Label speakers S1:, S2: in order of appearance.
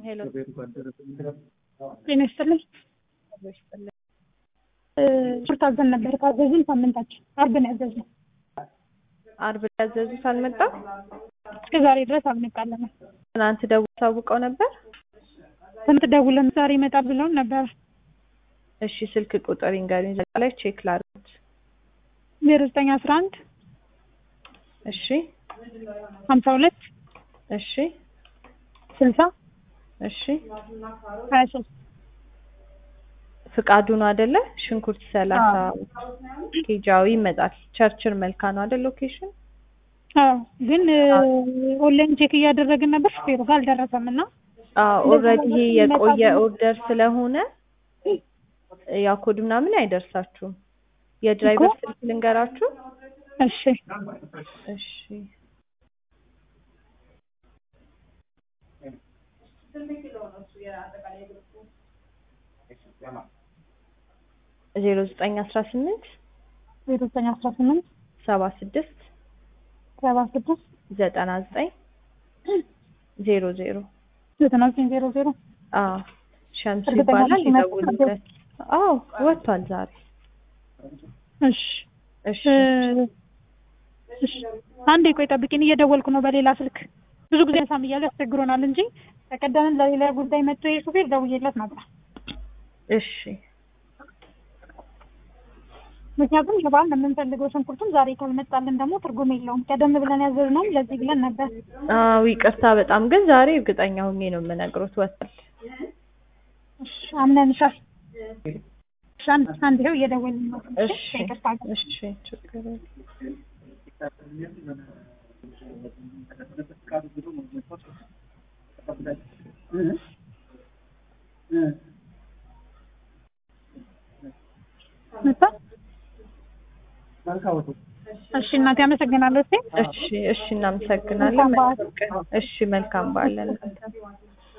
S1: ሄሎ
S2: ጤና ይስጥልኝ። ሽርት አዘን ነበር ካዘዝን ሳምንታችን አርብ ነው ያዘዝነው።
S1: አርብ ያዘዙት አልመጣም።
S2: እስከ ዛሬ ድረስ አልመጣልንም።
S1: ትናንት ደውል ታውቀው ነበር።
S2: ስንት ደውለን ዛሬ ይመጣል ብለውን ነበር።
S1: እሺ ስልክ ቁጥር ይንገሩኝ። እዛ ላይ ቼክ ላድርግ።
S2: ዜሮ ዘጠኝ አስራ አንድ
S1: እሺ
S2: ሀምሳ ሁለት
S1: እሺ
S2: ስልሳ
S1: እሺ
S2: ሀያ ሶስት
S1: ፍቃዱ ነው አይደለ? ሽንኩርት ሰላሳ ኬጃዊ ይመጣል። ቸርችል መልካ ነው አይደል? ሎኬሽን
S2: አዎ፣ ግን ኦንላይን ቼክ እያደረግን ነበር። ሹፌሩ ጋር አልደረሰም እና
S1: ኦልሬዲ ይሄ የቆየ ኦርደር ስለሆነ ያው ኮድ ምናምን አይደርሳችሁም። የድራይቨር ስልክ ልንገራችሁ።
S2: እሺ
S1: እሺ ዜሮ ዘጠኝ አስራ ስምንት
S2: ዜሮ ዘጠኝ አስራ ስምንት
S1: ሰባ ስድስት
S2: ሰባ ስድስት
S1: ዘጠና ዘጠኝ ዜሮ ዜሮ
S2: ዘጠና ዘጠኝ ዜሮ ዜሮ
S1: አዎ ሸምሱ
S2: እርግጠኛ
S1: ይባላል።
S2: ነሽ ይመጣል?
S1: ይደውሉለት። አዎ ወጥቷል ዛሬ።
S2: እሺ
S1: እሺ
S2: እሺ አንዴ ቆይ ጠብቂኝ፣ እየደወልኩ ነው በሌላ ስልክ። ብዙ ጊዜ ሳም እያሉ ያስቸግሮናል እንጂ ተቀደምን ለሌላ ጉዳይ መጥቶ የሹፌር ደውዬለት ነበር።
S1: እሺ
S2: ምክንያቱም ለበዓል ነው የምንፈልገው ሽንኩርቱም ዛሬ ካልመጣልን ደግሞ ትርጉም የለውም። ቀደም ብለን ያዘዝነውም ለዚህ ብለን ነበር።
S1: አዎ ይቅርታ በጣም ግን ዛሬ እርግጠኛ ሆኜ ነው የምነግሮት ወጥቷል።
S2: እሺ አምነንሻል። እሺ አንድ አንድ ይኸው እየደወልን ነው።
S1: እሺ
S2: ይቅርታ
S1: እሺ ችግር የለም።
S2: መጣ። እሺ እናቴ አመሰግናለሁ። እሺ
S1: እሺ እሺ እናመሰግናለን። መልካም ቀን። እሺ መልካም በዓል ለእናንተ